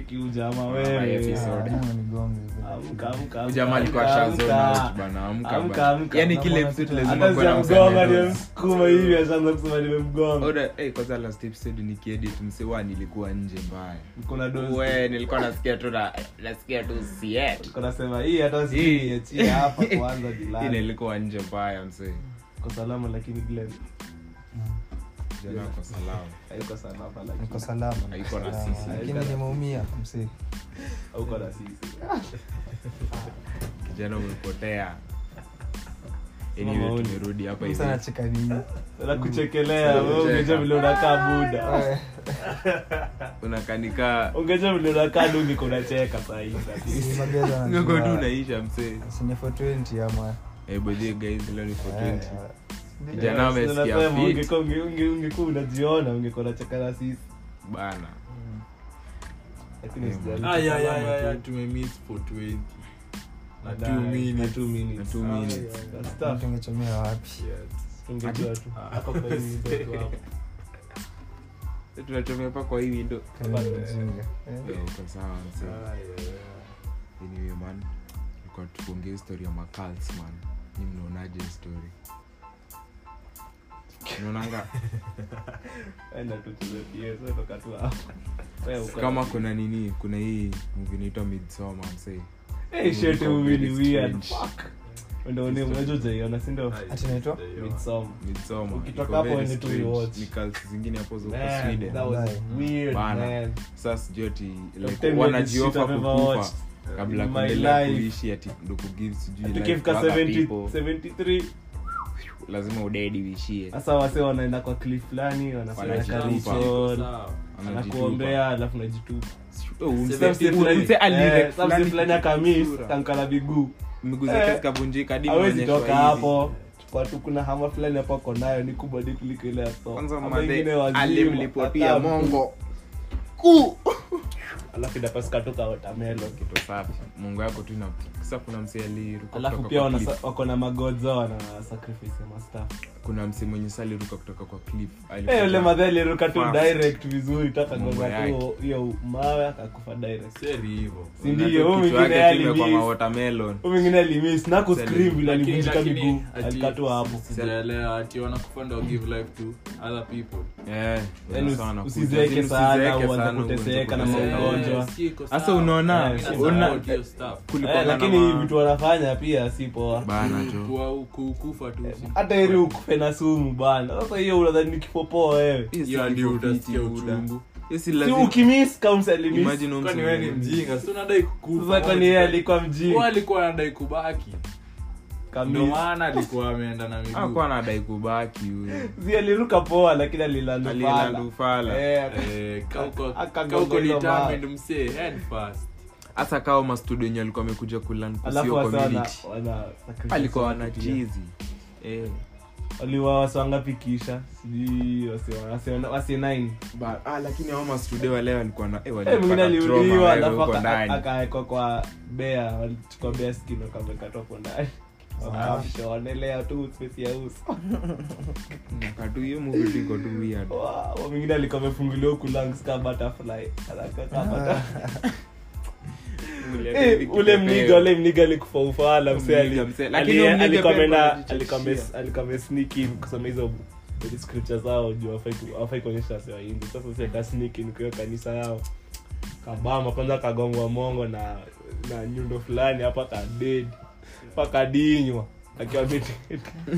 cheki ujama Ah, wewe episode. Lazima nigonge. Amka, amka, amka, jamaa alikuwa amka, shazona amka. out bana amka Amka, bana amka. yani kile Namuona episode tu- lazima hata kuwe na sijamgonga msanii nimemsukuma hivi ashaanza kusema nimemgonga Oda, eh, kwanza last episode nikiedit msewa nilikuwa nje mbaya kuna dozi we nilikuwa nasikia tu na- nasikia tu siet Niko nasema hii hata Hii. siachie hapa kwanza hii jilani nilikuwa nje mbaya msee kwa salama lakini Glenn jana kwa salama haiko salama niko lakini salama niko Haiko na salama. sisi. lakini nimeumia msee hauko na sisi kijana umepotea Sema anyway maoni. tumerudi hapa hivi msa nacheka nini na kuchekelea wewe Kucheka. ungeja vile unakaa buda Eh, unakanika ungeja vile unakaa du niko unacheka sahii si mageza ngoko tu wanajua. unaisha msee Sinye for 20 ama eh by the way, guys leo ni for Eh, 20 Kijana amesikia fit. ungekuwa unajiona ungekuwa unacheka na sisi bana lakini Eh, sijali. Ah, yeah, yeah, Salama yeah, tu. yeah, tumemiss for 20 na Baadaye, two na minutes. two minutes. Na two Ah, minutes. yeah, yeah. mm, Stuff. tungechomea wapi Tungejua tu. Hapa kwa hii window tu hapo. tunachomea pa kwa hii window Kama ni mjinga. Eh, Eh, iko sawa msee anyway man tulikuwa tukuongea story ya macals man ni mnaonaje hii story unaonanga Enda tu tucheze PS, wewe toka tu hapo. Wewe uko- kama kuna nini kuna hii movie inaitwa midsoma msee Eh, shit, Uko movie ni very weird. strange. Fuck. Ndio ni unajua hujaiona, si ndio? ati naitwa Midsommar. midsoma Ukitoka iko hapo very uende tu strange. uiwatch. ni cults zingine hapo za huko Man, sweden that was weird, Bana. man. sasa sijui ati The like, time wanajiofa shit I've ever kukufa watched. kabla In my kuendelea life. kuishi ati ndo kugive sijui Ati life ikifika to other 70 people. 73 lazima udedi uishie sasa wase wanaenda kwa cliff fulani wanafanya Wanajitupa. ritual, Anajitupa. anakuombea alafu najitupa Oh, mse- Some mse fulani- mse ali- eh, some mse fulani fulani akamis kichura. kankala miguu miguu zake Eh, zikavunjika hadi awezi imeonyeshwa toka hivi. hapo watu kuna hama fulani hapo ako nayo ni kubwa di kuliko ile ya store. kwanza Ama madhe ingine wazima, alimlipotia hata mongo alafu inapasuka toka watermelon kitu safi mungu yako tu ina sasa kuna mse aliruka alafu kutoka pia kwa wana- cliff. wako na magodzo wana sacrifice ya master kuna mse mwenye sa aliruka kutoka kwa cliff Eh, yule madhe aliruka tu Fast. direct vizuri tu Mambo akagonga tu yake. hiyo mawe akakufa direct seri hivo si ndio huyu mwingine kwa alimiss watermelon huyu mwingine alimiss na Sali. kuscream vile alivunjika miguu alikatua hapo sijaelewa ati wanakufa ndo give life to other people eh Yaani sana usi- kuja. usizeeke Yaani sana, usizeeke uanze sana, kuteseka na uanze maugonjwa. kuteseka. Ugonjwa. siko Sasa sawa. unaona, Eh, Mimi una- nasupport hiyo stuff. kulikuwa Eh, na lakini ma- vitu wanafanya pia si poa bana tu Kuwa- ku- kufa tu si- hata heri ukufe na sumu bana sasa hiyo unadhani ni kifo poa wewe Hiyo si Hiyo ndio kifo utasikia fiti, buda. uchungu. Hiyo si si lazima- ukimiss counts alimiss Imagine huyo kwani mse wewe ni mwenye- mjinga si unadai kukufa sasa kwani yeye alikuwa mjinga Huyo alikuwa anadai kubaki ndo Kamiss. maana alikuwa ameenda na miguu hakuwa anadai kubaki huyo si aliruka poa lakini alilandufala alilandufala Eh, kauko- Akagonga kauko hizo determined mawe. msee, head first. hasa kawa mastudio enye alikuwa amekuja kulan alafu wasa wana- community wana sacrifice alikuwa watu wana pia. chizi eh. waliwa wasi wangapi kisha sijui wasi- wasi- wasi nine Ba- ah, lakini hao mastudio wale walikuwa na eh, Eh, walipata mwingine trauma aliuliwa wewe alafu huko aka- ndani. akawekwa kwa bea walichukua bea skin wakamekatwa hapo ndani wakamshonelea tu space ya uso Katu hiyo movie tu iko tu weird. Wow, mwingine alikuwa amefunguliwa huku lungs ka butterfly Anakaa ka butterfly. Eh, ule mniga ule mniga alikufa ufala mse ali- Mniga, mse. Lakini ali- huyo mniga alikuwa pia ameenda- alikuwa alikuwa ame- anajichachia. alikuwa amesneak in kusoma hizo hizo scripture zao juu hawafai ku- hawafai kuonyesha wase wahindi sasa si akasneak in kwa hiyo kanisa yao kabama kwanza kagongwa mongo na na nyundo fulani hapa kaded pakadinywa akiwa amededi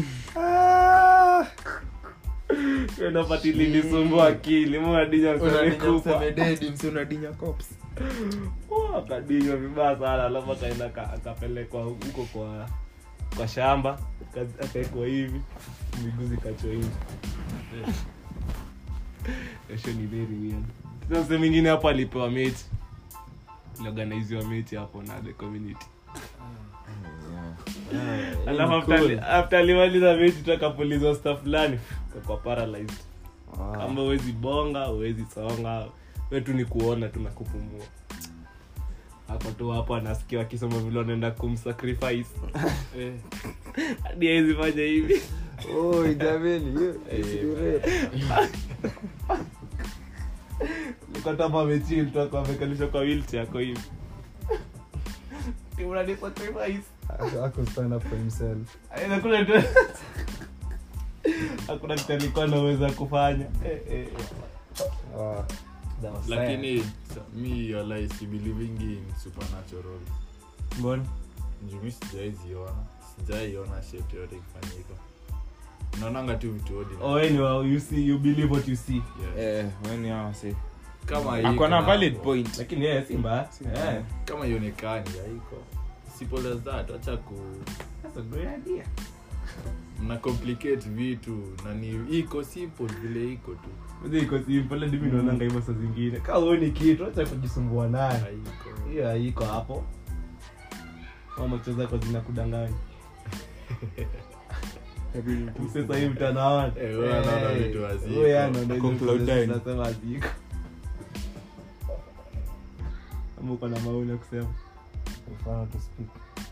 napati lilisumbua akili madinya msamekufa unadinya cops Oh, akadinywa vibaya sana alafu akaenda aka- akapelekwa huko kwa kwa shamba aka- akaekwa hivi miguu zikachwa hivi Kesho ni very weird sasa mse mwingine hapo alipewa mechi iliorganiziwa mechi hapo na the community alafu after ali- after alimaliza mechi tu akapulizwa sta fulani kakwa paralyzed kama uwezi bonga uwezi songa we tu ni kuona tu na kupumua hapo tu hapo anasikia wakisoma vile wanaenda kumsacrifice Eh. hadi awezi fanya hivi alikuwa tu hapa amechill tu akawa amekalishwa kwa wheelchair ako hivi Ati unani sacrifice Ako stand up for himself. Ay, hakuna tu- hakuna kitu alikuwa anaweza kufanya Eh, eh, eh. Ah, That was sad. lakini sa- mi walai si believing in supernatural Mbona? juu mi sijaiziona sijaiona shit yote ikifanyika naonanga tu vitu ordinary. Oh, wewe ni wa- you see you believe what you see Yeah. Eh, weni hao si kama ako iko na hapo, valid point lakini yeye si mbaya Eh, kama ionekani haiko simple as that acha ku that's a great idea. mna complicate vitu na ni iko simple vile iko tu Kwanza iko simple hadi mimi naonanga hivyo saa zingine kama huoni kitu acha kujisumbua nayo haiko hiyo haiko hapo mama cho zako zinakudanganya sasa hivi mtanaona Eh, wewe anaona Eh, vitu haziko. wewe anaona Ako hizo cloud vitu nine. zinasema haziko ama uko na maoni ya kusema mfano to speak.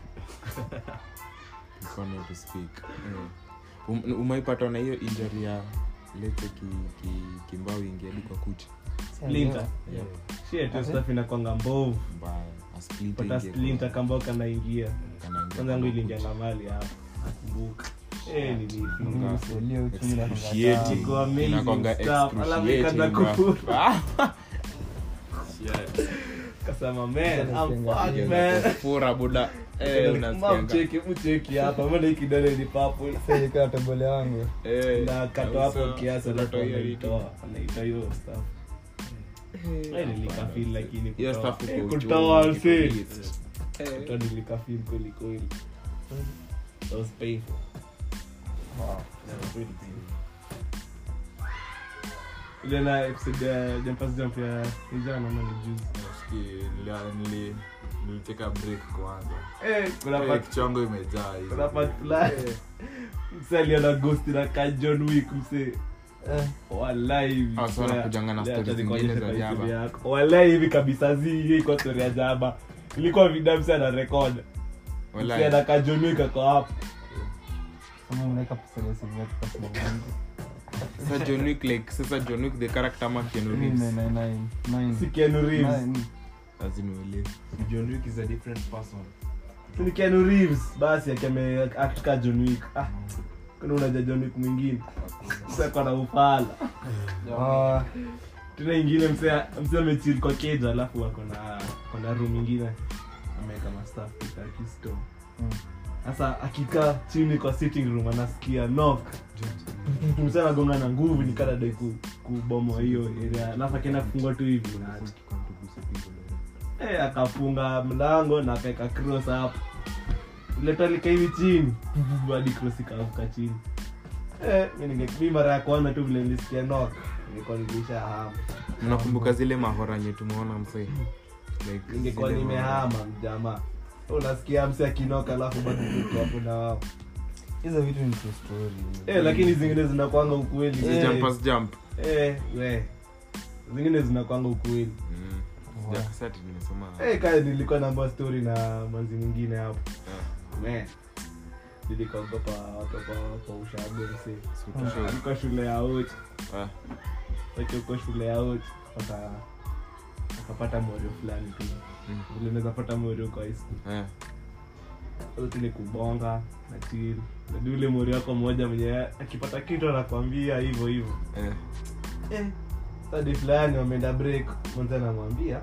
mfano to speak eh. Um- umeipatwa na hiyo injury ya lete ki, ki, kimbao ingia hadi kwa kucha splinter Yeah. shit hiyo Ati? stuff inakwanga mbovu mbaya a splinter pata ingie kwa- splinter kambao kanaingia kanaingia kwanza yangu kwa iliingia kucha. ngamali hapo nakumbuka eh nilifunga Mimi usilie uchumi na Excruciating. Iko amazing Inakwanga stuff. Alafu ikaanza excruciating, kufura. bro. Ah, Shit. kasema man I'm Unasikianga fucked ikaanza man kufura buda Eh, unasikianga. mcheki mcheki hapa mbona hii kidole ni purple Sasa tabole yangu. Eh, na kato hapo kabisa. kiasi alafu Unatoa hiyo anaitoa anaitoa hiyo stuff Eh, nilikafeel lakini Hiyo kutoa. stuff Eh, uko kutoa uchungu, msee. ikikuliza. Eh. Kutoa nilikafeel kweli kweli that was painful That was really painful. ile na episode ya jumpers jump ya ijana ama ni juzi Nafikiri nili- nili- niliteka break kwanza eh kuna Eh, part kichwa yangu imejaa hivi. kuna part fulani msee aliona ghost na ka John Wick msee Eh, Wallahi hivi. Ah, so wanakujanga na Lea, stories acha zingine nikuonyeshe za kwa jaba. YouTube yako. Wallahi hivi kabisa zi hii iko story ya jaba ilikuwa vidamsi ana record Walai. msee anakaa John Wick ako hapo kama unaweka pesa ya simu yako kwa simu yangu. Sasa John Wick like sasa John Wick the character ama Keanu Nine, Reeves nine, nine, nine. si Keanu Reeves Nine. lazima uelewe John Wick is a different person. Si ni Keanu Reeves basi akame act ka John Wick ah kuna unaja John Wick mwingine sasa kwa na ufala Ah, tena ingine msee msee amechill kwa cage alafu ako na ako na room ingine ameweka mastaff kwa kisto mm. sasa akikaa chini kwa sitting room anasikia knock msee anagonga na nguvu ni kana dai ku- kubomoa hiyo area alafu akienda kufungua tu hivi na eh akafunga mlango na akaweka cross hapo letolika hivi chini hadi cross ikaanguka chini eh mimi ninge mimi mara ya kwanza tu vile nilisikia knock nilikuwa nilisha hama mnakumbuka zile mahora nye tumeona msee like ningekuwa zile nimehama mjamaa unasikia msi akinoka alafu bado tuko hapo na wao hizo vitu ni true story. eh lakini zingine zinakwanga ukweli mahora. eh, Jumpers jump eh we zingine zinakwanga ukweli Mm. Wow. Sijakasati nimesoma eh kaya nilikuwa naambia story na manzi mwingine hapo Man, nilikaogopa watoto kwa ushago msee Sikutusha. alikuwa shule ya uchi Ah, wacha uko shule ya uchi aka akapata morio fulani tu mm. vile unaweza pata morio kwa high school Eh. yote ni kubonga na chill nadi ule mori wako mmoja mwenye akipata kitu anakwambia hivyo hivyo Eh. eh, sadi fulani wameenda break mwanza anamwambia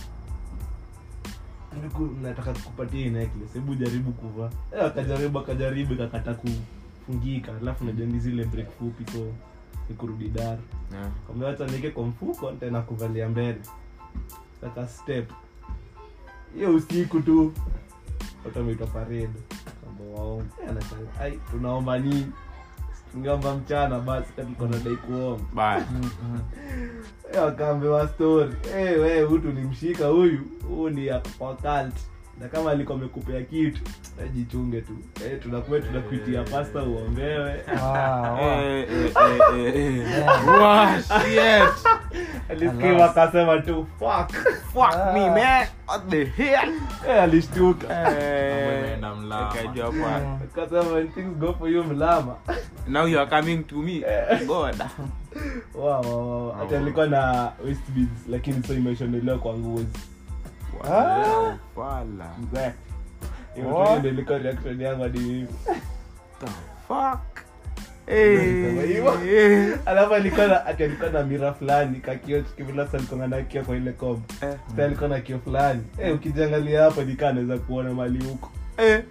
"Niku- nataka kupatia hii necklace hebu jaribu kuvaa eh, akajaribu akajaribu ikakata kufungika alafu najua ni zile break fupi so ni kurudi daru Eh. kamewacha nieke kwa mfuko tena kuvalia mbele saka step hiyo usiku tu watu wameitwa parade kamba waomba Eh, anashangaa, ai tunaomba nini tungeomba mchana basi katika nadai kuomba Bye. Mm, mm. Eh, wakaambiwa story Eh, we huyu tulimshika huyu huu ni ya- kwa cult na kama alikuwa amekupea kitu eh, jichunge tu eh, tunakuwa tunakuitia pasta uombewe Ah, wow. Eh, eh, eh, eh, eh. Wow, shit. alisikia Alas. akasema tu fuck Fuck me, man. What the hell? eh, alishtuka Eh, imeenda mlama. nikajua kwa- akasema when things go for you mlama now you are coming to me god Wow, wow, wow. hata alikuwa na waist beads lakini so imeshonelewa kwa ngozi Wow, wala. Mzee. Hiyo tu What? ndio ilikuwa reaction yangu hadi mimi. The fuck? Sema Eh, hivyo. eh, alafu alikuwa na ati alikuwa na mira fulani kakio kivila sa alikuwa na kio kwa ile kom eh, sa alikuwa na kio fulani eh ukijiangalia hapa nikaa naweza kuona mali huko eh,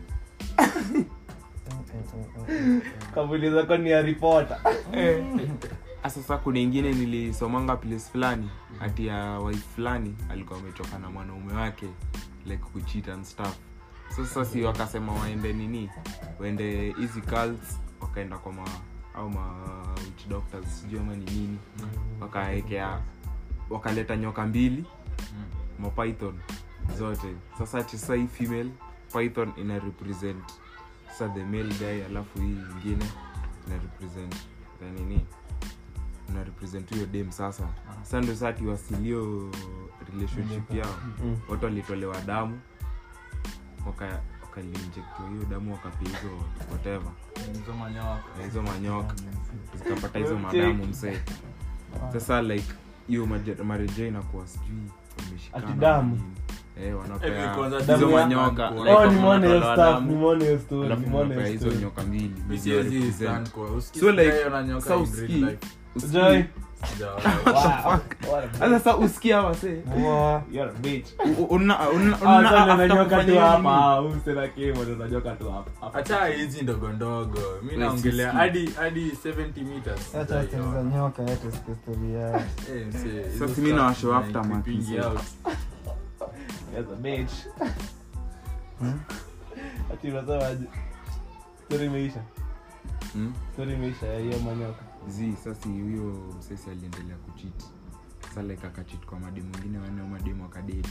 kamuliza kwa ni ya ripota eh. Ah, sasa kuna ingine nilisomanga place fulani hati ya wife fulani alikuwa ametoka na mwanaume wake like kucheat and stuff sasa si wakasema waende nini waende hizi cults wakaenda kwa ma au ma witch doctors sijui ama ni nini wakaekea wakaleta nyoka mbili mapython zote sasa ati sasa hii female python ina represent sasa the male guy alafu hii ingine ina represent the nini ina represent hiyo dem sasa sasa ndo saa tiwasilio relationship yao Mm. watu walitolewa damu waka wakalinjektiwa hiyo damu wakapia hizo whatever Hizo manyoka. na hizo manyoka zikapata hizo madamu msee sasa like hiyo maje- marejeo inakuwa sijui wameshikana Ati damu? na nini. eh, Eh, wanapea kwanza hizo damu ya- manyoka Oh, like oh wako nimeona hiyo wanatolewa stuff damu, nimeona hiyo story alafu nimeona wanapea hiyo hizo story nyoka mbili Mi zenye siwezi represent. stand kwa- usikii So, like, sijawahi ona nyoka sa in real usikii. life. Usikii. Joy. Sijawahi. Wow. What a bitch. Sasa sa usikia wase Wow. You're a bitch. U- una- una- Ah, una- sasa after unanyoka kufanya tu hiyo hapa nini, ah, huyu msela kimo ndo unanyoka tu hapa hapa. acha hizi ndogo ndogo mi Wait, naongelea sisi. hadi hadi 70 meters Acha Sijawahi stori za ona. nyoka acha sikia stori yao. Eh, msee, hizo Sasa mi stuff nawashow zina aftermath, creeping msee. out. You're a bitch. Hmm? Ati unasemaje? Story imeisha. Hmm? Story imeisha ya hiyo manyoka. zi sasa huyo msesi aliendelea kuchit sa like akachit kwa mademu mwingine wanne au mademu akadedi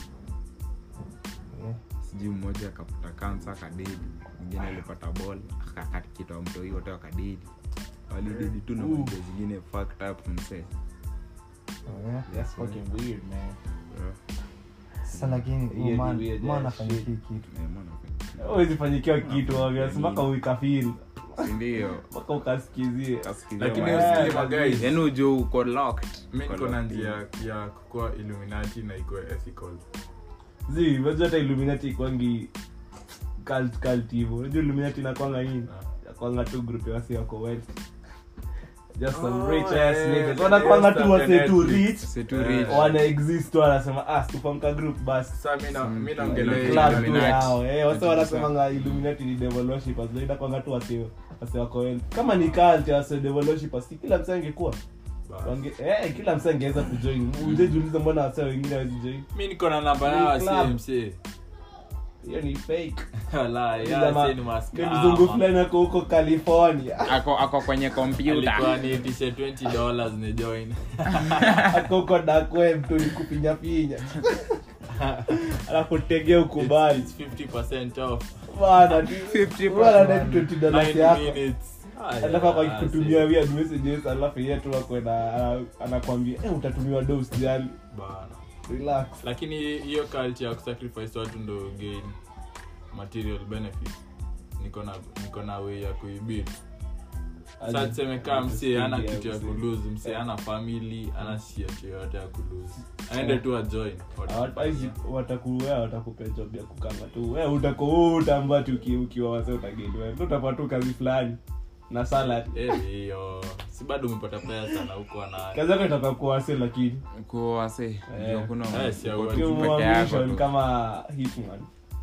Eh, sijui mmoja akapata kansa akadedi mwingine alipata bol akakitwa mtoi wote wakadedi walidedi tu na Ooh. moja zingine fucked up msee oh, yeah. That's fucking weird, man. Yeah. sasa lakini Hiyo ni man- weird man ass afanye shit. hii kitu Eh, mbona fanya- Huwezi fanyikiwa kitu obvious mpaka ukafeel Si ndio mpaka ukasikizie. Kasikilia lakini ma- usikili maguys yaani ujo uko locked mi Uko niko na locked in. njia ya kukua illuminati na ikuwe ethical zi unajua hata illuminati ikwangi cult cult hivyo unajua illuminati inakwanga nini yakwanga tu group ya wasi wako wealthy just some Oh, rich ass yeah, niggas the wanakwanga tu stuff wase ya tu Netflix. rich Si tu Eh, rich. wana exist tu wanasema ah tupamka group basi sa mi na- mi Mm, naongelea club club tu Illuminati. yao eh wase Ati wanasemanga illuminati ni devil worshippers ndio inakwanga tu wase wase wako wealthy kama ni cult ya wase devil worshippers si kila msee angekuwa Bas. Wange- eh kila msee angeweza kujoin ujejiuliza mbona wase wengine hawezi join mi niko na namba Ni yao club. msee hiyo ni fake Wallahi, Ila ya, ma- si ni maskama. ni mzungu fulani ako huko california ako ako kwenye kompyuta alikuwa niitishe 20 dollars ni join ako huko dark web tu ni kupinya pinya alafu tegea ukubali It's 50% off bana tu- 50%. bana na 20 dollars 9 yako minutes Ah, alafu ako yeah, akikutumia weird messages alafu yeye tu ako na ana- anakwambia eh utatumiwa do usijali bana relax lakini hiyo culture ya kusacrifice watu ndo gain material benefit niko na niko na way ya kuibit sa tuseme kaa msee ana kitu ya kulose msee ana family ana shit yoyote ya kulose aende tu ajoin Hawataki- watakuwea watakupea job ya kukanga tu we utako utamba tu uki- ukiwa wase utageliwa utapata tu kazi fulani na salary Eh, hiyo si bado umepata pesa na huko ana kazi yako itakuwa kuwa wase lakini Kwa wase ndio kuna Eh, si uko ya tu ukiwa peke yako mission tu. kama hitman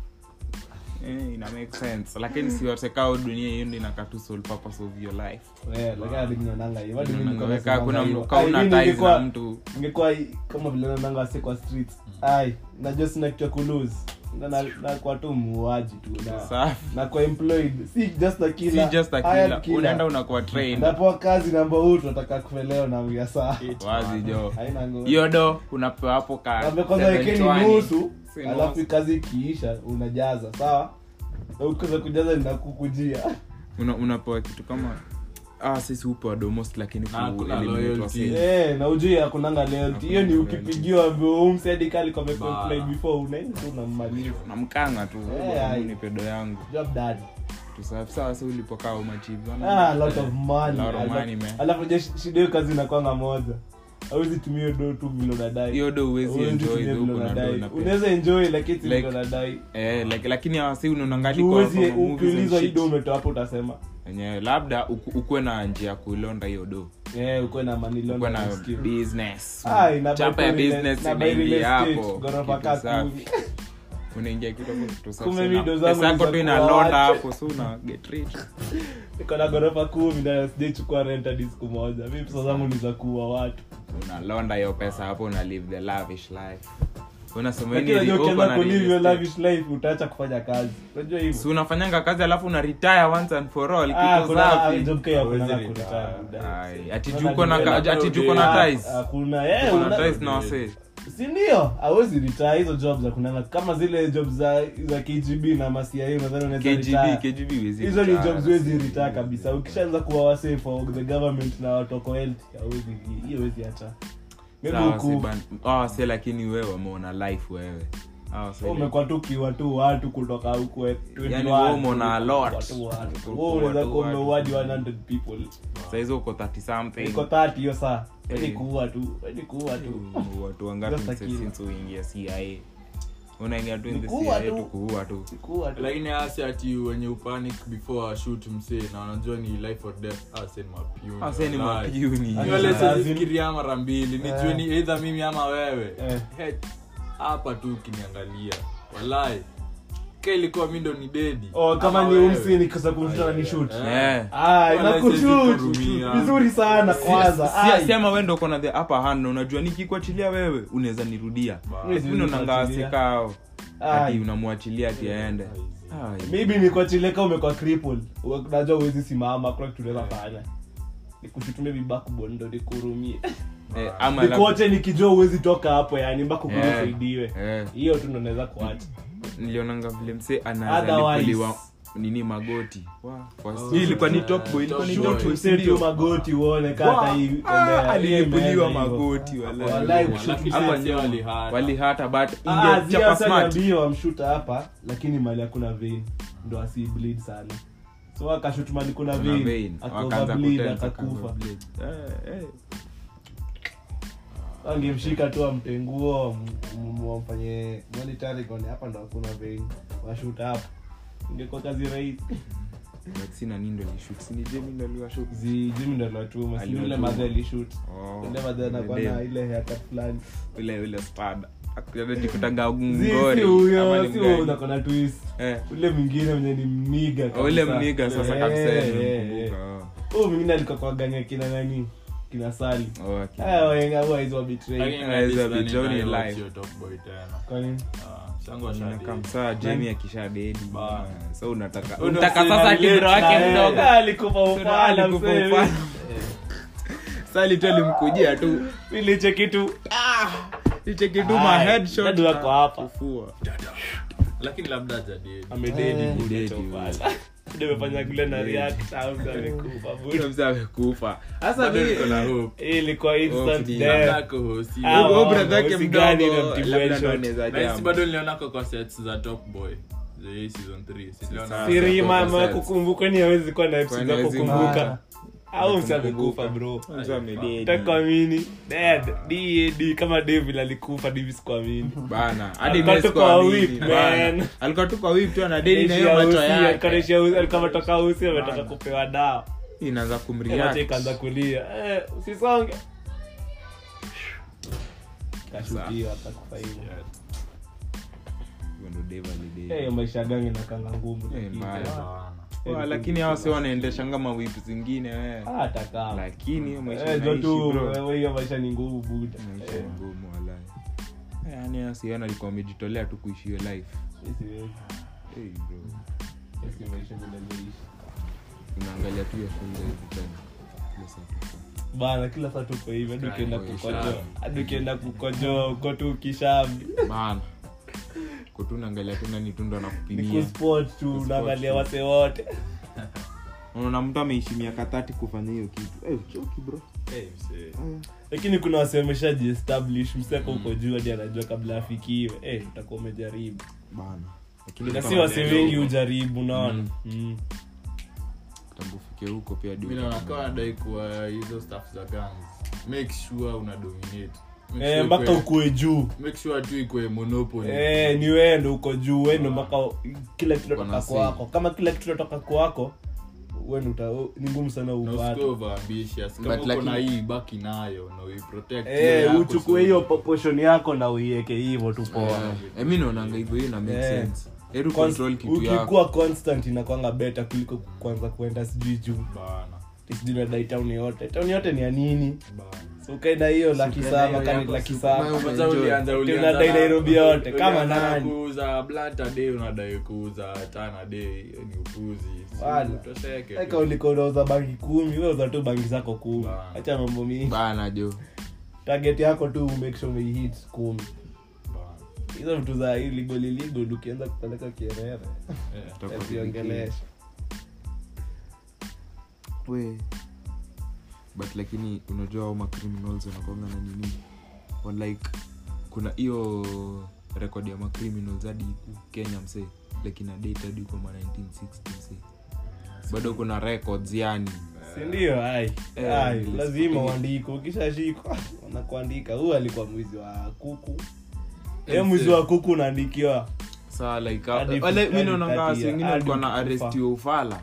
Eh, ina make sense lakini si wote kao dunia hiyo ndio inakaa tu sole purpose of your life Eh, lakini hadi mimi naonanga hivyo. Hadi mimi niko Unaona, nasemanga kuna hivyo. kama Ai, una mimi ties ningekuwa- na mtu ningekuwa i- kama vile naonanga wase kwa streets ai najua sina kitu ya kulose Na- na- nakuwa tu muuaji tu na- Safi. nakuwa employed si just a si killer, just a hired killer killer. unaenda unakuwa trained napewa kazi namba huu tunataka kufeleo na mia saa wazi jo haina ngo- hiyo do unapewa hapo ka Naambia kwanza wekeni 720. nusu Si alafu nusu. kazi ikiisha unajaza sawa Na ukiweza kujaza ninakukujia Una- unapewa kitu kama ah sisi upewa domost lakini ku Na hakuna eliminate loyalty. wase. Eh, na ujui akunanga loyalty hiyo ni Hakuna ukipigiwa umsedikali kwa complain Ba. before unaenda tu unammaliza unamkanga tu Eh, ai. ni pedo yangu job done kitu safi sawa si ulipokaa umachivi ah, lot of money Lot of Alafu- money, man. alafu je shida hiyo kazi inakwanga moja awezi tumia hiyo do tu vile unadai hiyo do uwezi Huwezi enjoy tumia the vile huko na do unadai. na pesa. unaweza enjoy lakini si Like- vile unadai eh like lakini awasi unaonangali uwezi ukiulizwa hii do umetoa hapo utasema enyewe labda uku- ukuwe na njia ya kuilonda hiyo do eh uko na money loan ukuwe na na skill. business Ah, ina chapa ya buy real- business na buy real inaingia estate, hapo ghorofa kitu kaa safi. kumi. unaingia kitu hapo kitu safi Kumbe sana. video zangu pesa yako ni tu za inalonda kuacha. hapo so una get rich niko na ghorofa kumi na sijaichukua rent hadi siku moja mi pesa zangu ni za kuua watu unalonda hiyo pesa hapo una live the lavish life unasema lakini hii ni unajua uko ukianza na kulive real your estate. lavish life utaacha kufanya kazi unajua hivyo si unafanyanga kazi alafu una retire once and for all Ah, kitu kuna- safi. ah, job care hakuna Hawezi na retire. kuretire. Ai, ati Sasa juko na ni ka- hela ati tu, juko na Ah, ties hakuna eh, Juko na una- ties na wase si ndio awezi retire hizo job za kunanga kama zile job za za kgb na masia nadhani unaweza KGB retire. KGB huwezi hizo ni retire. jobs wezi retire kabisa ukishaanza kuwa wase for the government na watoko health hawezi hiyo wezi hata maybe Sawa, huku si ban- ah, si lakini wewe umeona life wewe Ah, si umekuwa tu kiwa tu watu kutoka huku eh, 21, Yaani wewe umeona a lot. watu, watu. Uko Wewe unaweza watu, kuwa watu. umeuadi 100 people Saa hizo uko 30 something iko 30 hiyo saa ni Eh. kuua tu ni kuua tu Mm, watu wangapi Just a mse- kill. since uingia cia unaingia tu in Ni the kuua cia tu. tu kuua tu Ni kuua tu lakini asi ati wenye upanic before shoot msee na wanajua ni life or death ase ni mapiuni ase ni wallahi. mapiuni Ati- Nywele Lazima- sizifikiria mara mbili nijue Eh. ni either mimi ama wewe Eh. Head, hapa tu ukiniangalia walai ka ilikuwa mi ndo ni dedi oh kama Ama ni wewe. umsi nikasa kumshuta na ni shoot Eh. Eh. ah Wala inakushoot siwezi vizuri sana kwanza Si- Ai. sema we ndo uko na the upper hand na unajua nikikuachilia wewe unaweza nirudia Mimi siwezi kuachilia. unanangawasikao Ai. ati unamwachilia ati aende Ai. maybe nikuachileka umekuwa crippled Uwe- unajua uwezi simama kuna kitu unaweza fanya nikushutumia vibakbon ndo nikurumie Eh, ama labda- nikuoche nikijua uwezi toka hapo yani mpaka Eh. kunisaidiwe Eh. hiyo tu ndo naweza kuacha nilionanga vile mse Otherwise- analipuliwa nini magoti Kwa- hii ilikuwa ni top boy ilikuwa ni Top top boy. boy Mse tu sindio magoti uone kata hii tembea. alilipuliwa Hiyo imeenda magoti hivyo. wala- Walai Hapa kushoot nyuma. msee walihata. walihata but Ah, ingechapa zia sasa smart niambie wamshuta hapa lakini mali hakuna vein ndo asi bleed sana so akashut mali kuna Kuna vein vein. Wakaanza akaoverbleed kutensa, akakufa akaoverbleed. Eh, eh. angemshika tu amtenguo wamfanye monitoring one hapa ndo hakuna vein washuta hapa ingekuwa kazi rahisi But sina nini ndo lishoot. Si ni Jamie ndo aliwashoot? zi jimi ndo aliwatuma si Aliwatuma. yule madhe alishut Oh, yule madhe anakuwa yule na dem. ile haircut fulani ule ule spada akujikutanga Zi, si ngori ama huyo ni si mgani? huyo unakona twist Eh. ule mwingine mwenye ni mniga Oh, ule kabisa. mniga sasa Eh, kabisa eh, nimemkumbuka, eh. oh. huyu mwingine alikuwa kwa ganya kina nani kina sali Oh, okay. haya waenga huwa hizo betray Lakini Guys, at least have been nani Johnny naye live. sio top boy tena. kwani Ah, shangu wa Inakaa shadi. msaa Jamie akisha dedi Ba. so unataka Huyu ndo unataka msee sasa analeta kibro wake Eh, mdogo alikufa ufala alikupa msee. ufala. sali tu alimkujia tu Niliche kitu iche kitu Ai, ma headshot dadu wako hapa. kufua lakini labda hajadedi. amededi Eh, buda dedi, cha buda. ufala ndio amefanya kule na react au amekufa Huyo buda mzee amekufa sasa Bado mimi niko na hope. Hii ilikuwa instant ni- death Labda ako hosi. Ah, huyo wa- brother yake hosi mdogo gani na mtibu labda headshot? ndo anaweza Na hisi jam. bado nilionako kwa sets za top boy za hii season 3 Si niliona- Sasa. siri Sasa, mama sasa. kukumbuka ni hawezi kuwa na Kwani episode za hawezi kukumbuka au msi Kukumbuka. amekufa bro Mzee amededi. takuamini dead dad kama david alikufa divi sikuamini bana hadi Alikuwa mimi tu kwa sikuamini, whip, bana. man. alikuwa tu kwa whip tu ana dedi na hiyo macho yake alikuwa ametoka usi ametoka kupewa dawa inaanza macho kumreact ikaanza kulia Eh, usisonge kashukiwa atakufa hivyo Huyo ndo Dave alidedi. Eh, maisha gangi nakanga ngumu Eh, lakini- mbaya. Bana. Eh, Wa, lakini hawa si wanaendeshanga mawip zingine we Ah, hata kama. lakini hiyo maisha Eh, jo naishi, tu bro. wewe, hiyo maisha ni ngumu buda maisha Eh, ni ngumu walai Eh, yaani hao siona alikuwa amejitolea tu kuishi hiyo life hii siwezi. hey, bro Hii si maisha ninavyoishi. unaangalia tu ya shule hivi tena Kila saa. bana kila saa tuko hivi hadi ukienda Kwa kukojoa ishara. hadi ukienda kukojoa uko tu kishambi bana kutu unaangalia tu nani tu ndo ni anakupimia kusport tu Kusport unaangalia tu. wase wote unaona mtu ameishi miaka tati kufanya hiyo kitu Eh, uchoki bro Eh, msee. lakini kuna wase wameshajiestablish mseko uko juu hadi anajua kabla afikiwe eh, utakuwa umejaribu bana lakini na kama si wase leo- wengi hujaribu unaona mm. tangu ufike huko pia hadi mi naona upate- kama nadai kuwa hizo staff za guns make sure una dominate Make Eh, sure mpaka ikue- ukue juu make sure tu ikwe monopoly Eh, ni wewe ndo uko juu wewe ndo mpaka kila kitu Uko na natoka say. kwako kama kila kitu natoka kwako wewe ndo uta- ni ngumu sana na upate usikuwe over ambitious kama But uko na lakini- hii baki nayo na uiprotect hiyo Eh, yako, uchukue so- hiyo proportion yako na uiweke hivyo tu poa Eh, eh, mi naonanga hivyo hiyo ina make Eh. sense heru Cons- control kitu yako ukikuwa constant inakwanga beta kuliko kwanza kuenda sijui juu Bana, sijui nadai town yote town yote ni ya nini bana. so ukaenda hiyo laki ukaenda saba hiyo kani yako, laki si saba ukaenda Kwanza Enjoy. ulianza- Ati ulianza unadai na- Nairobi yote, kama ulianza na nani? kuuza blunt a day unadai kuuza tana day hiyo ni upuzi Si Wala. utosheke tu. eka ulikuwa unauza bangi kumi we uza tu bangi zako kumi Bana. hacha mambo mingi bana jo target yako tu make sure umeihit kumi Bana. hizo vitu za illegal illegal ukianza kupeleka kierere Eh. Utakuwa ziongelesha we but lakini unajua au macriminals wanakwanga na nini Or like kuna hiyo rekod ya macriminals hadi huku kenya msee like ina date hadi huko ma 1960 msee bado kuna records yani sindio ai Eh, ai yes. lazima uandike ukishashikwa wanakuandika huyu alikuwa mwizi wa kuku e mwizi wa kuku unaandikiwa saa like Hadi wale hadi mi naonanga kati wasi ya- wengine hadi walikuwa na kufa. arestiwa ufala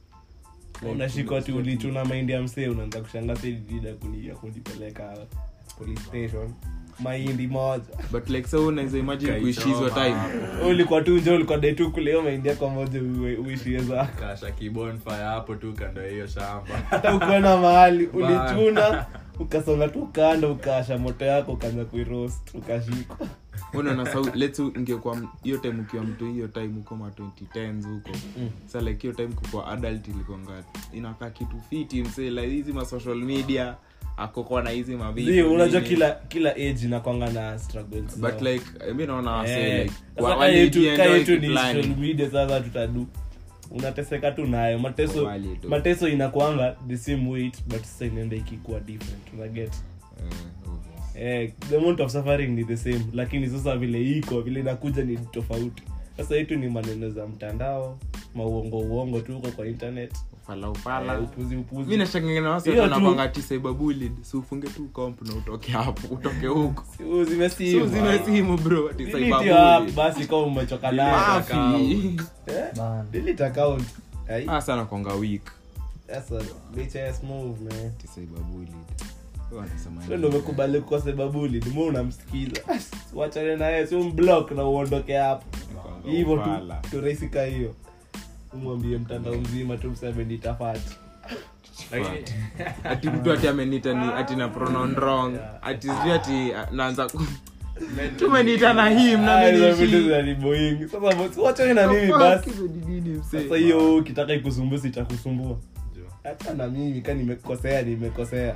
unashikwa ti ulichuna mahindi ya msee unaanza kushanga sedida kunia kunipeleka police station mahindi moja but like sa unaweza imagine kuishi hizo Kaichoma. time Wewe ulikuwa tu nje ulikuwa dai tu kuleo mahindi yako moja uwe- uishie zako kasha kibonfire hapo tu kando ya hiyo shamba hata ukiona mahali Bana. ulichuna ukasonga tu kando ukasha moto yako ukaanza kuiroast ukashikwa unaona sa let's say ingekuwa m- hiyo time ukiwa mtu hiyo time huko ma 2010s huko Mm. sa like hiyo time kukua adult ilikuanga inakaa kitu fiti msee like hizi ma social media akokwa na hizi mavitu Zii, unajua nini. kila kila age inakwanga na struggles but zao. like eh, mi naona wase Eh, like sasa wa- ka wali yetu- ka enjoy yetu ni kifulani. social media sasa tutadu unateseka tu nayo mateso Wali tu. mateso inakwanga the same weight but sasa inaenda ikikuwa different unaget Eh, obvious. eh, the amount of suffering ni the same lakini sasa vile iko vile inakuja ni tofauti sasa yetu ni maneno za mtandao mauongo uongo tu huko kwa internet ufala ufala eh, upuzi upuzi mi nashangana wase Hiyo tu- wanapanga tisebabulid si ufunge tu comp na utoke hapo utoke huko Si uzime si simu. uzime simu bro ati Delete hiyo app cyberbullying. basi kama umechoka nayo Mafi. Eh, Bana. delete account Ai, Ah, sana kwanga weak that's a bitch ass move man ati cyberbullied. Wanasema Wewe ndio umekubali kwa sababu ndimo unamsikiza wachane naye si umblock na uondoke hapo Kwanga hivyo tu ufala. turahisika hiyo umwambie mtandao mzima tu mseme nitafati Lakini- ati mtu ati amenita ni ati na pronoun wrong ati sijui ati ah, naanza ku- tumeniita na him na Ah, mimi hizo vitu nishi. zinaniboing. sasa bosi, wachane na mimi Fuck, basi hizo ni nini, msee? sasa hiyo ukitaka ikusumbua sitakusumbua Jo. hata na mimi ka nimekosea nimekosea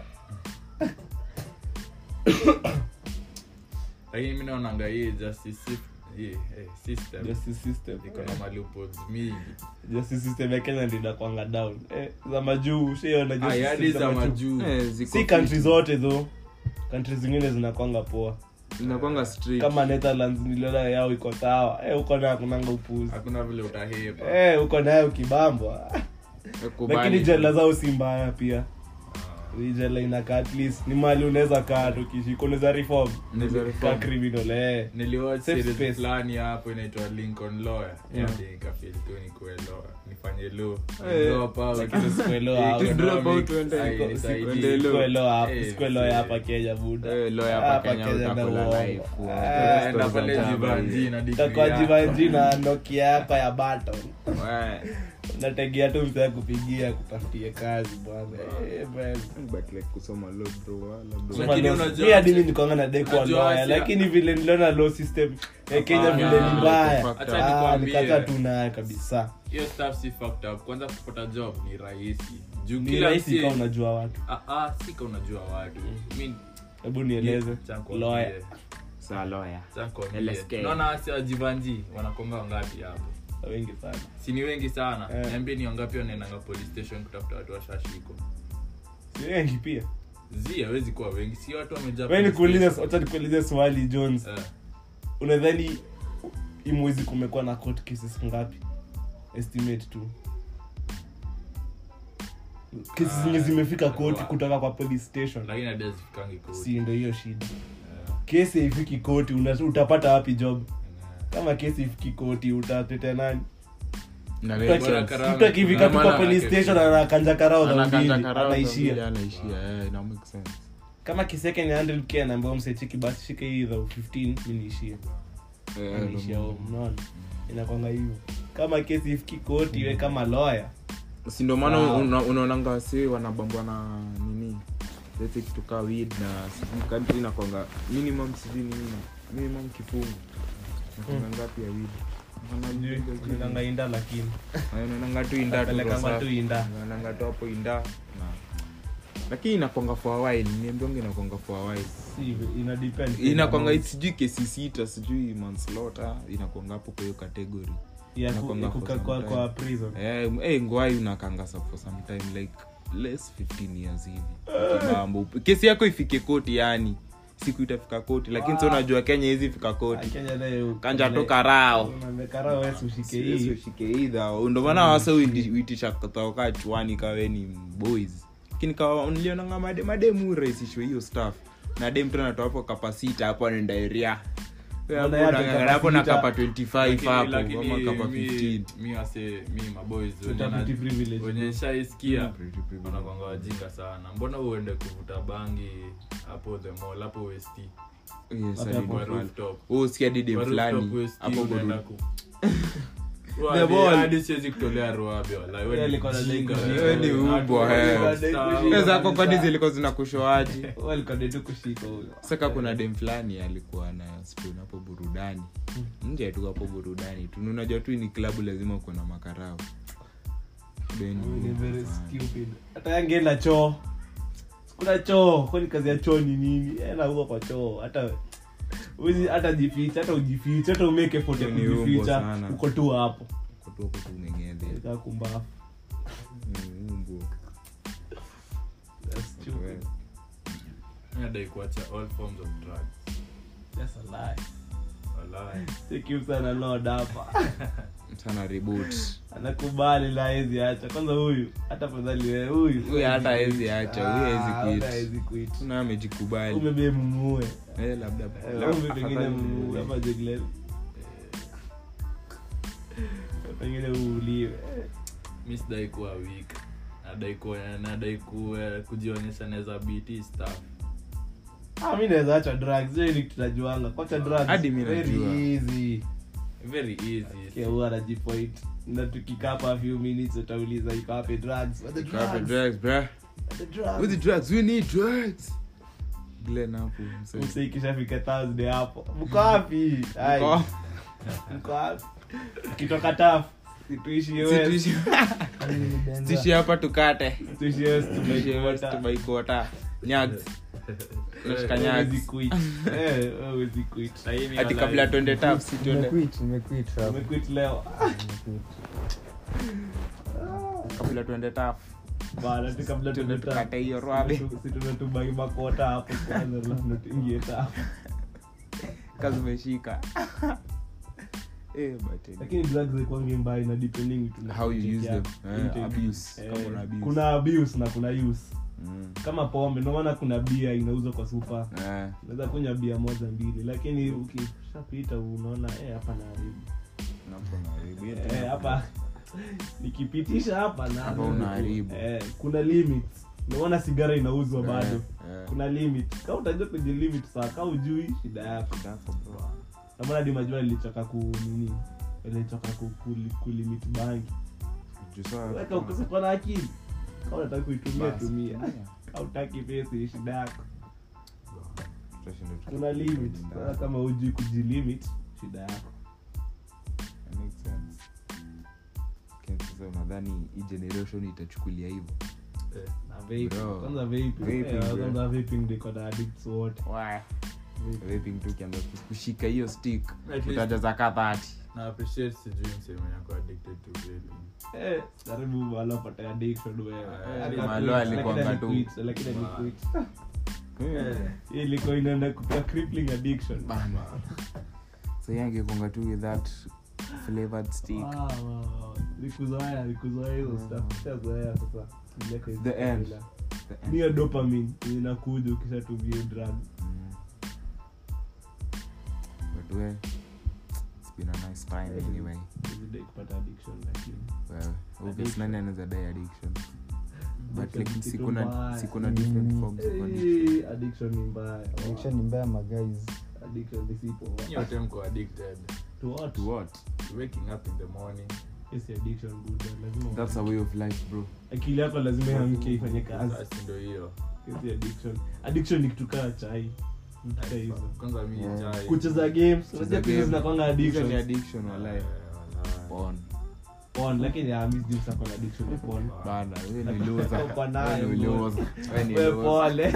lakini mi naonanga hii justice sy- hii, eh, system justice system iko na malupods mingi justice system ya kenya ndio inakwanga down eh, za majuu shiona Ah, justice hadi system za majuu. majuu Eh, ziko si fiti. country zote tho country zingine zinakwanga poa Inakuanga straight. kama netherlands niliona yao iko sawa eh, huko nayo kunanga upuzi hakuna vile utahepa eh, huko nayo ukibambwa Eh, kubali. lakini jela zao si mbaya pia Hii jela inakaa at least ni mali unaweza kaa tukishika unaweza reform Unaweza ka reform. criminal eh niliwatch Safe series space. fulani hapo inaitwa lincoln lawyer Yeah. Hadi nikafeel tu nikuwe lawyer nifanye law Eh, Drop out. lakini sikuelewa Eh, hapo. to drop economics, out uende- ai, siku- nisaidie. uende law. Sikuelewa hapo, Eh, sikuelewa eh. hapa Kenya buda. Eh, lawyer hapa Hapa Kenya Kenya utakula na uongo. life, uongo. Ah, Stories enda za pale jaba jivanji na degree Utakuwa yako. jivanji na nokia yako ya baton Eh, unategea tu msee kupigia kutafutie kazi bwana Eh, man. but like kusoma law, bro, wala bro. Lakini Soma law- unajua- mi hadi mi nikwanga na dai kuwa unajua lawyer, Asia- lakini vile niliona law system ya kenya Hapana. vile ni mbaya Acha Ah, nikwambie. nikataa tu nayo kabisa hiyo stuff si fucked up kwanza kupata job ni rahisi juu ni kila rahisi msi- kama unajua watu Ah, ah, sika unajua watu mi hebu nieleze Acha nikwambie. lawyer Saa lawyer. Acha nikwambie. LSK. naona wasi wa jivanji wanakonga wangapi hapo wengi sana si ni wengi sana Eh. niambie ni wangapi wanaendanga police station kutafuta watu washashikwa si wengi pia zi hawezi kuwa wengi si watu wamejaa we police nikuulize station. wacha nikuulize swali jones Eh, unadhani hii mwezi kumekuwa na court cases ngapi estimate tu kesi zenye zimefika koti kutoka kwa police station lakini hadi hazifikangi koti. si ndo hiyo shida Yeah. kesi haifiki koti una- utapata wapi job Yeah. kama kesi ifiki koti utatetea nani Na Mtu make aki- Bora sense. karao- mtu akifika tu kwa Maana police anake- station anakanja karao za Anakanja mbili karao za mbili, anaishia anaishia eh, ina make sense. kama kiseke ni 100k anaambia msechiki basi shika hii za 15 mi niishie Eh, niishia ndo- home unaona inakwanga hivyo kama kesi ifiki koti we kama lawyer si ndo maana Sawa. una- unaonanga wasi wanabambwa na nini lete kitu kaa weed na sijui kadri nakwanga minimum sijui nini minimum kifungu nakwanga ngapi ya weed unaendanga inda lakini unaonanga tu inda tu pelekanga rosa. tu inda unaonanga tu hapo inda na lakini inakwanga for a while niambionge inakwanga for a while si ina depend inakwanga sijui kesi sita sijui manslaughter inakwanga hapo kwa hiyo category ya ku- inakwanga for kuka some kwa time. kwa prison Eh, eh, ngwai unakanga sa- for some time like less 15 years hivi Mambo. kesi yako ifike koti yani siku itafika koti lakini sa unajua kenya hizi fika koti Kenya nayo kanja toka rao Unaambia karao wewe ushike hii ndomana wasa uitisha toka chwani kawe ni boys lakini kawa nilionanga made mademu rahisishwe hiyo staff na dem tena hapo kapasita hapo anaenda area Wewe hapo Mbona yake unang'ang'ana hapo na kapasita? kapa 25 Lakini- hapo lakini ama kapa mi- 15 mi wase mi maboys Tuta pretty privilege. wenye shaiskia Pretty privilege. wanakwanga wajinga sana mbona uende kuvuta bangi hapo the mall hapo west Yes, Hapo hadi hapo kwa fulani. rooftop Oh, sikia didi Kwa fulani rooftop West hapo unaenda Burudi. ku- The Hadi- ball. hadi siwezi kutolea ruabe wala wewe Yeye ni alikuwa anadai mjinga, kushika. wewe. Wewe ni Hadi ubwa, wewe eh. ni Anadai star. kushika. Pesa zako kwani zilikuwa zinakushoaji Wewe alikuwa ndio kushika huyo saka kuna dem fulani alikuwa na spoon hapo burudani nje tu hapo burudani tu Na unajua tu ni klabu lazima uko na makarao Ben Ni very sana. stupid hata yangeenda choo kuna choo kwani kazi ya choo ni nini enda huko kwa choo hata uzi hata jificha hata ujificha hata umeke effort ya Ni umbo kujificha sana. uko tu hapo Uko tu hapo tu umeng'edhe. kaa kumbafu Ni umbo. That's stupid. Mi nadai kuacha all forms of drugs That's a lie. Walai. Take him sana lord hapa sana reboot anakubali la hezi acha kwanza huyu hata fadhali wewe huyu Huyu hata hawezi acha, huyu hawezi Ah, quit. huyu hawezi quit. na amejikubali umebe mumue Eh, labda Eh, umbe pengine afadhali mumue ni- kama Jeglen. pengine uuliwe mi sidai kuwa weak nadai kuwa nadai kuwa kujionyesha naweza bt stuff Ah, mi naweza acha drugs hiyo ni tunajuanga kwacha drugs Hadi mi very najua. easy very easy Okay, huwa anajipoint na tukikaa hapa few minutes utauliza iko wapi drugs What the Grab the drugs? drugs, bruh. What the drugs? With the drugs, we need drugs. Glenn hapo, msee. Mse ikishafika Thursday hapo mko wapi Ai, Mko- mko wapi ukitoka taf tuishie Si west tuishi- tuishi hapa tukate tuishie west Tuishi west, tumeikota tumeikota. Nyags. Tunashika nyags. Huwezi quit. Eh, huwezi quit. Sahi mi Ati walai- kabla tuende tap, si tuende- Nimequit, nimequit, rap. Umequit leo Nimequit. kabla tuende tap. Bana, ati kabla Tuende tuende tukate taf. hiyo rwabe. Si tunatubai makota hapo kwanza alafu tuingie taf kazi umeshika Eh, but, eh, lakini drugs haikuangi mbaya ina depending tu na how you intake use yako. them Eh, Intake. abuse Eh, kama una abuse. kuna abuse na kuna use Mm. kama pombe ndio maana kuna bia inauzwa kwa supa Eh, unaweza kunywa bia moja mbili lakini ukishapita unaona eh, hapa naharibu napo unaharibu. Hiyo Eh, tena- hapa nikipitisha hapa na Hapa unaharibu. eh, kuna limits naona sigara inauzwa bado Eh, eh. kuna limit ka utajua kwenye limit saa ka ujui shida yako Dako, bro. namana di majua ilichoka ku nini ilichoka ku, kuli- kulimit bangi Juu saa- weka ukosekwa na akili ka unataka kuitumia Basi. tumia Yeah. ka utaki pesa ni shida yako Tutashinda tuki- kuna limit tukienda. sasa kama ujui kujilimit shida yako That makes sense. Lakini sasa unadhani hii generation itachukulia hivyo Eh, na vaping. Bro. kwanza vaping. Vaping, Eh, bro. kwanza vaping ndio iko na addicts wote Vaping tu ukianza kushika hiyo stick At least- utajaza ka 30 na appreciate sijui mseme yako addicted to vaping Eh, karibu mahali upate addiction wewe. Eh, Aka mahali quit, alikuwanga lakini tu. aliquit, lakini Wow. aliquit. Eh. Hii ilikuwa inaenda kuwa crippling addiction Bana. so yeye angekonga tu with that flavored stick Wow, wow, wow. nikuzoea nikuzoea hizo stuff Nishazoea sasa Miaka hizi The end. kabla. The end. ni ya dopamine yenye inakuja ukishatumia drug Mm. But we, it's been a nice time anyway. Everyday kupata addiction lakini Well, obvious nani anaweza die addiction but Addiction like ni kitu sikuna mbaya. sikuna different Mm. forms of addiction Eh, addiction ni mbaya addiction ni mbaya maguys addiction ni sipo nyote mko addicted to what to what waking up in the morning yes addiction buda lazima that's a way of life bro akili yako lazima iamke ifanye kazi basi ndo hiyo yes addiction addiction ni kitu kaa chai Vitu kaa hizo kwanza mi Yeah. chai kucheza games Kucheza unajua game. hizo zinakwanga Hizo ni addiction addiction walai Eh, walai. porn porn lakini ya mimi sijui sako na addiction ya porn bana wewe ni Uko loser nayo, wewe ni bro. loser wewe ni Wewe loser pole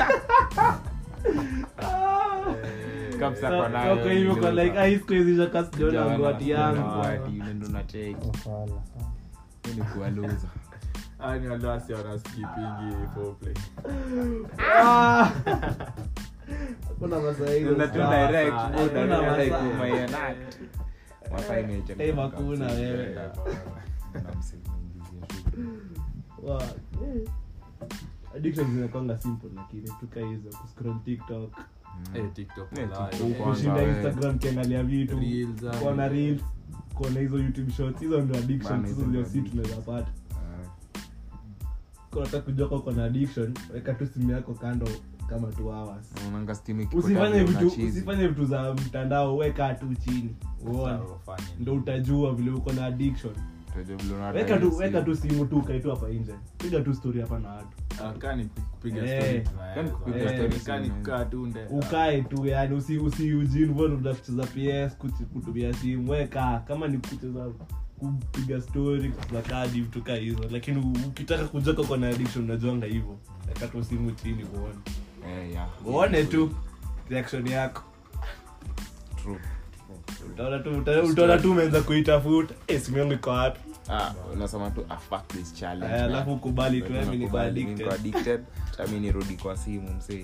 Kabisa So, kwa nayo, kwa hivyo kwa loser. like ah, hii siku hizi shaka sijaona Jana, ngoti yangu ngwati, unaenda unacheki. wafala Wewe ni kuwa loser Ah, ni wale wasi wanaskipingi foreplay. Ah! Hakuna masaa hizo Unaenda tu sawa. direct, Hakuna unaenda masaa. like umeenact. Masaa imeisha, Eh, makuna wewe. Na msimwingizia shughuli. Wa- eh. addiction zinakwanga simple lakini tuka hizo kuscroll tiktok Eh, TikTok Eh, walai. TikTok Eh, kwanza. kushinda wewe. instagram kiangalia vitu Reels, ah. kuona reels kuona hizo youtube shorts hizo ndio addiction Bana, hizo hizo ndio ndio si addiction. tunaweza pata Ah, Kwa unataka kujua kama uko na addiction weka tu simu yako kando kama 2 hours unaonanga steam ikipotea usifanye vile vitu unachizi. usifanye vitu za mtandao weka tu chini uone Sawa, fanya. ndo utajua vile uko na addiction Utajua vile unadai weka tu simu. weka tu simu tu kae tu hapa nje piga tu story hapa na watu Ah, kaa ni kupiga Eh. story tunaweza. Kaa ni kupiga Eh, story kaa ni tunaweza. kukaa tu nde. ukae tu yani usi usi ujiinvolve na kucheza ps kuchi- kutumia simu weka kama ni kucheza kupiga story kucheza kadi vitu kaa hizo lakini u- ukitaka kujoka kwa na addiction unajuanga hivyo weka tu simu chini uone Eh, yeah. uone tu reaction yako True. utaona tu uta- utaona tu umeanza kuitafuta eh simu yangu iko wapi Ah, unasema tu ah, fuck this challenge, Eh, man. alafu ukubali tu Ndio mimi niko tunakubali, mimi niko addicted addicted Acha mimi nirudi kwa simu msee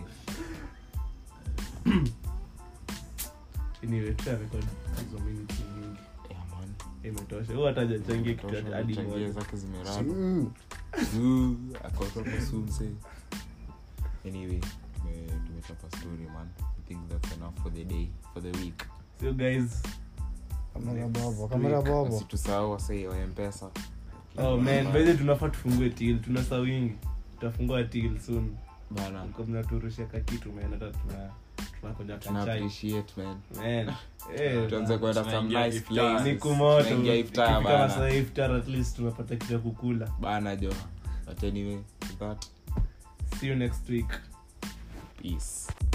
anyway tutarecord hizo minutes nyingi Yeah, man. imetosha huyo hata hajachangia kitu Tosha, hadi changia moja zake zimeraba Zuu, akotoka su msee anyway tume- tumechapa story man i think that's enough for the day for the week so guys kamera bobo Next kamera week, bobo usitusahau wasee wa mpesa oh man by the way tunafaa tufungue til tuna saa wingi tutafungua til soon bana mko mnaturushia ka kitu man hata tuna tunakuja tuna kachai appreciate man man eh tuanze kwenda some Tunaingia nice iftar. places siku moto Tunaingia iftar ikifika bana masaa ya iftar at least tunapata kitu ya kukula bana jo but anyway with that see you next week peace